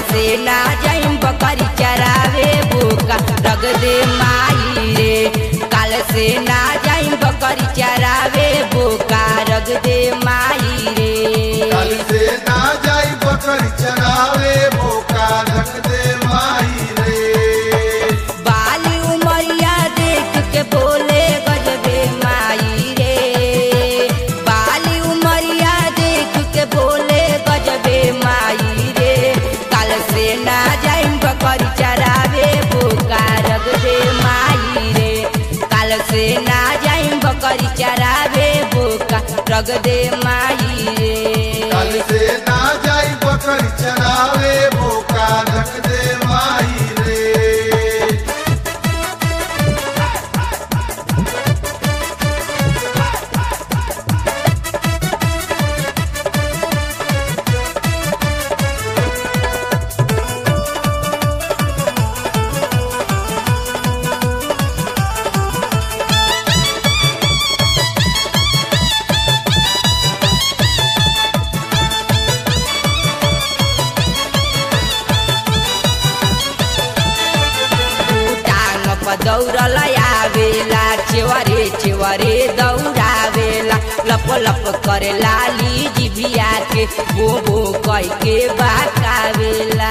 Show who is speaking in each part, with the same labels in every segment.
Speaker 1: से ना जाइम बकरी चरावे बोका रग दे माई रे काल से ना जाइम बकरी चरावे बोका रग दे माई रे
Speaker 2: कल से ना जाई बकरी चरावे मौका रख दे माई रे
Speaker 1: बाली उमरिया देख के बोले गजबे माई रे बाली उमरिया देख के बोले गजबे माई रे काल से ना जाइम बकरी चरावे बोका रग दे माई रे काल से ना जाइम बकरी चरावे बोका रग दे माई रे
Speaker 2: कल से ना जाई बकरी चरावे मौका रख दे माई रे
Speaker 1: टांग प दौड़ल आवेला चेवरे चेवरे दौड़ावेला लप लप करे लाली जिभिया के बो बो कह के बाकावेला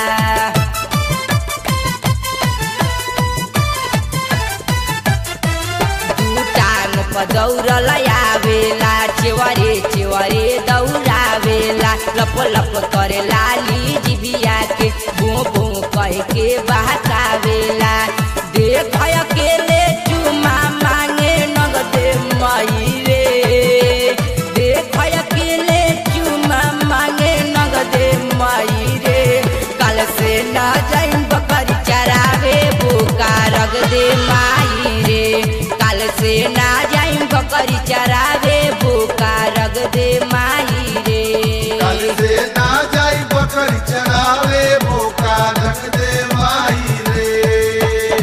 Speaker 1: दू टांग प दौड़ल आवेला चेवरे चेवरे दौड़ावेला लप लप करे लाली जिभिया के बो बो कह के बहकावेला देख अकेले चुमा मांगे नगदे मई रे देख अकेले चुमा मांगे नगदे मई रे कल से न जाइम बकरी चरावे बोका रग दे माई रे कल से ना जाइम बकरी चरावे बोका रग दे माई रे
Speaker 2: कल से ना जाई बकरी चरावे मौका रख दे माई रे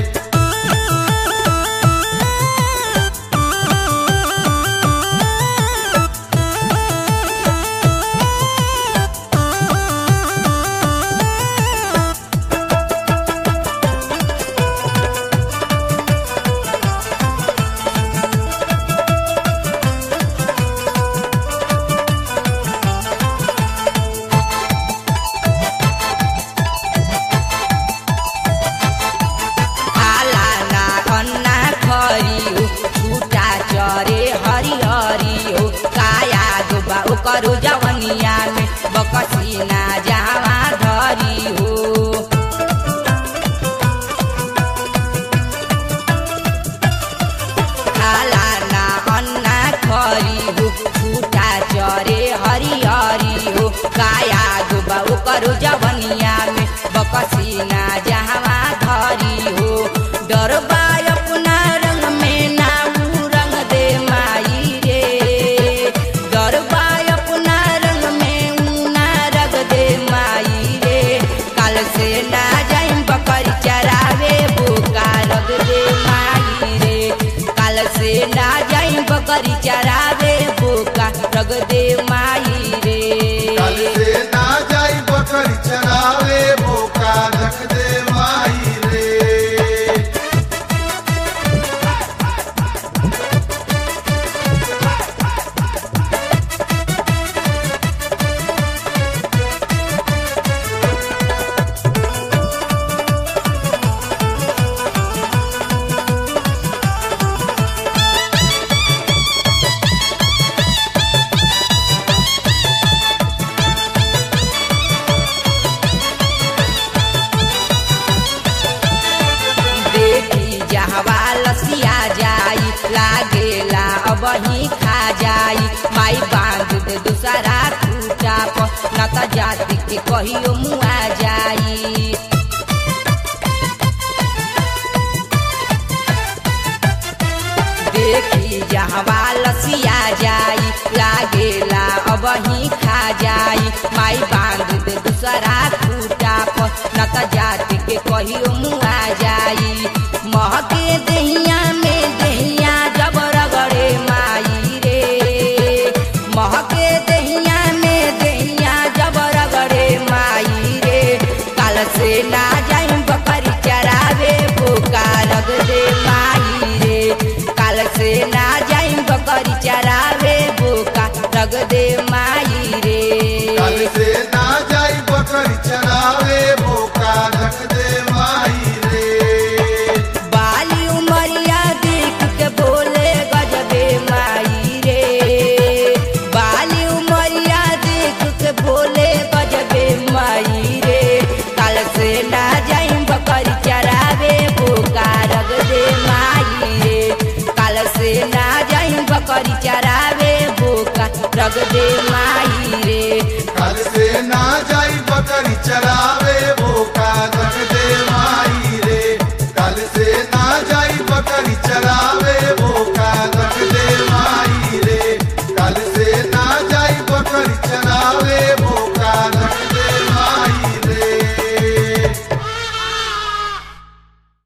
Speaker 1: आला ना अन्ना खरी छुटा चरे हरि हरि हो काया दुबा ओकरो जवनिया में बकसीना जावा धरी हो आला ना अन्ना खरी हो छुटा चरे हरि हरि हो काया दुबा ओकरो जवनिया में बकसीना जावा धरी हो डरबा अपना रंग में ना ऊ रंग दे माई रे डरबा अपना रंग में ऊ ना रग दे माई रे काल से ना जाइम बकरी चरावे बोका रग दे माई रे काल से ना जाइम बकरी चरावे बोका रग दे माई रे
Speaker 2: कल से ना जाई बकरी चरावे मौका रख दे माई रे
Speaker 1: देखी जहवा लसिया जाई लागेला अब ही खा जाई माई बांध दे दूसरा खूटा पर न त जाति के कहियो मुआ जाई देखी जहवा लसिया जाई लागेला अब ही खा जाई माई बांध दे दूसरा खूटा पर न त जाति के कहियो मुआ जाई महके दहिया में दहिया जब रगड़े माई रे महके दहिया में दहिया जब रगड़े माई रे काल ना जाई बकरी चरावे बोका रग दे माई रे काल से ना जाई बकरी चरावे बोका रग दे माई रे
Speaker 2: कल से ना जाई बकरी चरावे बोका रख दे माई रे
Speaker 1: बाली उमरिया देख के बोले गजबे माई रे बाली उमरिया देख के बोले गजबे माई रे काल से ना जाई बकरी चरावे बोका रग दे माई रे काल से ना जाई बकरी चरावे बोका रग दे माई रे
Speaker 2: कल से ना जाई बकरी चरावे बोका रख दे माई रे कल से ना जाई बकरी चरावे